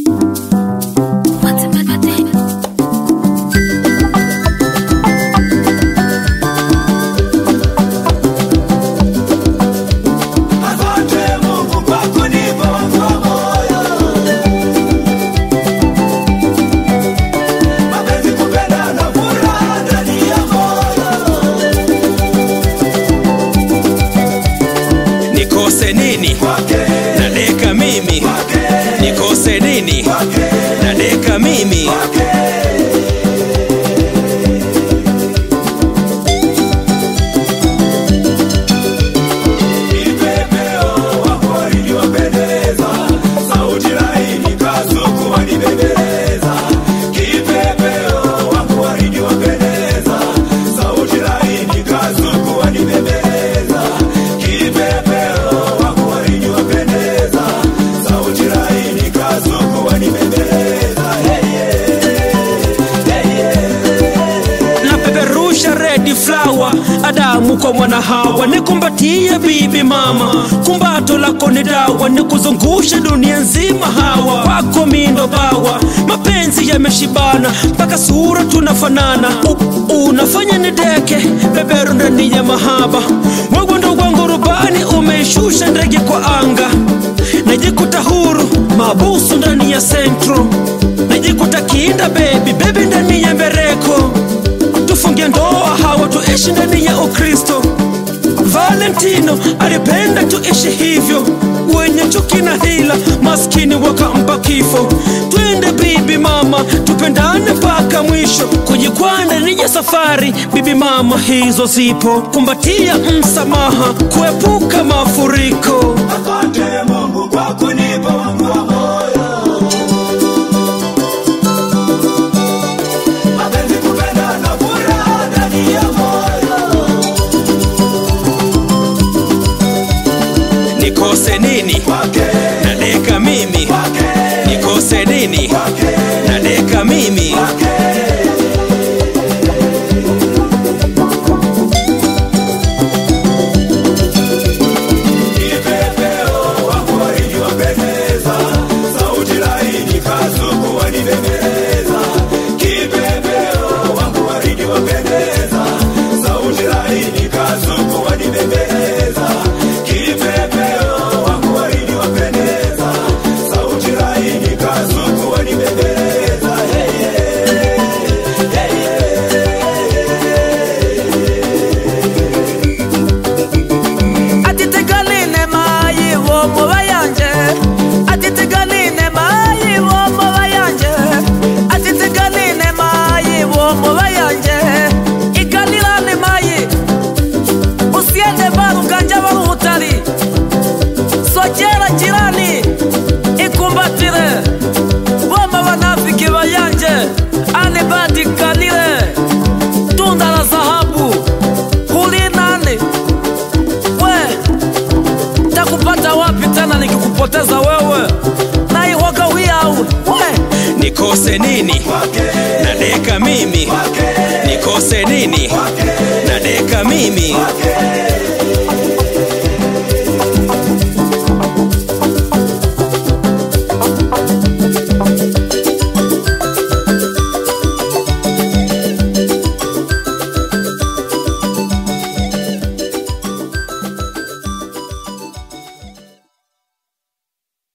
Asante Mungu kwa kunipa wangu wa moyo. Mapenzi kupenda na furaha ndani ya moyo. nikose nini Kwake, nadeka mimi kwake, nikose nini kwake, nadeka mimi kwake. Kipepeo wako walivyopendeza, sauti laini kasuku wanibembeleza. Kipepeo wako walivyopendeza, sauti laini kasuku wanibembeleza. Kipepeo wako walivyopendeza, sauti laini kasuku wanibembeleza. Hey, yeah. Hey, yeah. napeperusha redi flower adamu kwa mwana hawa nikumbatie bibi mama kumbato lako ni dawa nikuzungushe dunia nzima hawa wako mindo bawa mapenzi yameshibana mpaka sura tunafanana U, unafanya nideke beberu ndani ya mahaba wewe ndo wangu rubani umeishusha ndege kwa anga najikuta huru mabusu ndani ya sentro najikuta kinda bebi bebi ndani ya mbereko tufunge ndoa hawa tuishi ndani ya ukristo valentino alipenda tuishi hivyo wenye chuki na hila maskini wakampa kifo twende bibi mama tupendane mpaka mwisho kujikwaa ndani ya safari bibi mama hizo zipo kumbatia msamaha kuepuka mafuriko Asante Mungu kwa kunipa wangu wa moyo. Mapenzi kupenda na furaha ndani ya moyo. nikose nini Kwake, nadeka mimi kwake, nikose nini kwake, nadeka mimi kwake. Kipepeo wako walivyopendeza, sauti laini kasuku wanibembeleza. Kipepeo wako walivyopendeza, sauti laini kasuku wanibembeleza. Kipepeo wako walivyopendeza, sauti laini kasuku wanibembeleza. Hey, yeah. Hey, atitegaline mayi womoba yanje atitegaline mayi womoba yanje atitegaline mayi womoba yanje igalilane mayi usiende baruganja baruhutari sogera jirani ikumbatire boma banafiki bayanje anibadikalile tunda la dhahabu hulinani we takupata wapi tena nikikupoteza wewe naihoga wiyawe we nikose nini nadeka mimi nikose nini nadeka mimi Kwake,